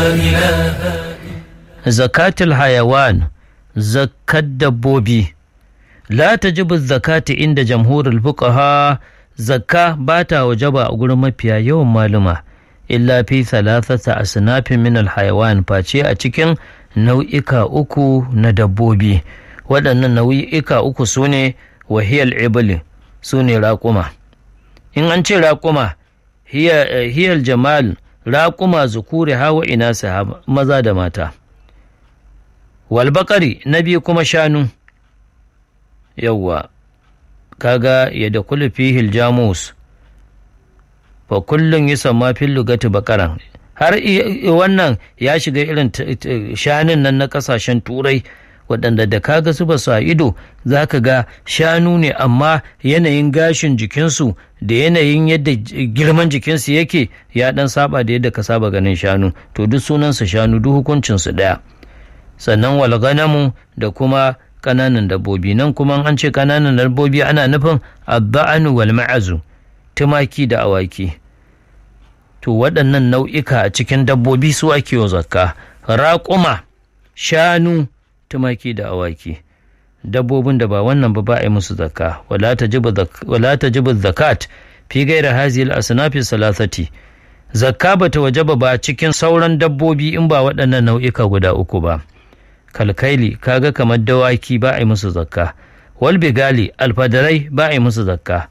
zakatul hayawan zakat dabbobi la tajibu zakati inda jamhurul fuqaha zakka ba ta wajaba a gurin mafiya yawan maluma illa fi thalathata asnafin min alhayawan face a cikin nau'ika uku na dabbobi waɗannan nau'ika uku su ne wahiyal ibli su ne raƙuma in an ce raƙuma hiyal jamal raƙuma zukuri hawa ina maza da mata walbaƙari na biyu kuma shanu yawwa kaga ya da kulu fihil jamus fa kullum yi sama fil lugati bakaran har wannan ya shiga irin shanun nan na kasashen turai waɗanda da kaga su ba su a ido za ka ga shanu ne amma yanayin gashin jikinsu da yanayin yadda girman jikinsu yake ya ɗan saba da yadda ka saba ganin shanu to duk sunansu shanu duk hukuncinsu ɗaya sannan walganamu da kuma ƙananan dabbobi nan kuma an ce ƙananan dabbobi ana nufin abba'anu wal ma'azu tumaki da awaki to waɗannan nau'ika a cikin dabbobi su ake wa zakka raƙuma shanu tumaki da awaki dabbobin da ba wannan ba ba a yi musu zakka wala tajibu zakat fi gaira hazil asnafi salasati zakka bata wajaba ba cikin sauran dabbobi in ba waɗannan nau'ika guda uku ba kalkaili kaga kamar dawaki ba a yi musu zakka wal bigali alfadarai ba a yi musu zakka